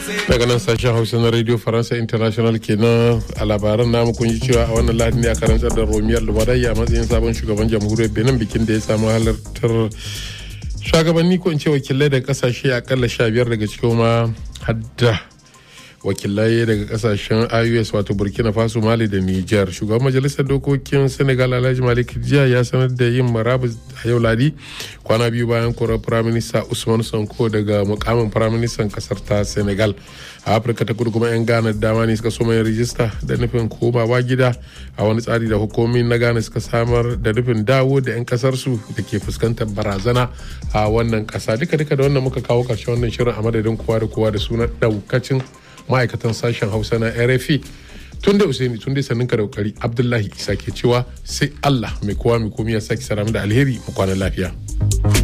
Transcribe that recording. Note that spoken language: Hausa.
daga nan sashen hausa na radio faransa international kenan a labaran namu kun ji cewa a wannan lahadi ne a karantar da romiyar lubarai a matsayin sabon shugaban jamhuriyar benin bikin da ya samu halartar shugabanni ko in ce wakilai daga kasashe akalla sha biyar daga cikin ma hadda wakilai daga kasashen ios wato burkina faso mali da niger shugaban majalisar dokokin senegal alhaji malik jiya ya sanar da yin marabus a yau ladi kwana biyu bayan korar firaminista usman sonko daga mukamin firaministan kasar ta senegal a afirka ta kudu kuma 'yan ghana dama ne suka soma yin rijista da nufin komawa gida a wani tsari da hukumomi na ghana suka samar da nufin dawo da 'yan kasarsu da ke fuskantar barazana a wannan kasa duka duka da wannan muka kawo karshen wannan shirin a madadin kowa da kowa da sunan daukacin ma'aikatan sashen hausa na rfi tun da usaini tun da sannin ka da kokari abdullahi isa ke cewa sai allah mai kowa mai komi ya sake saramu da alheri mu kwana lafiya.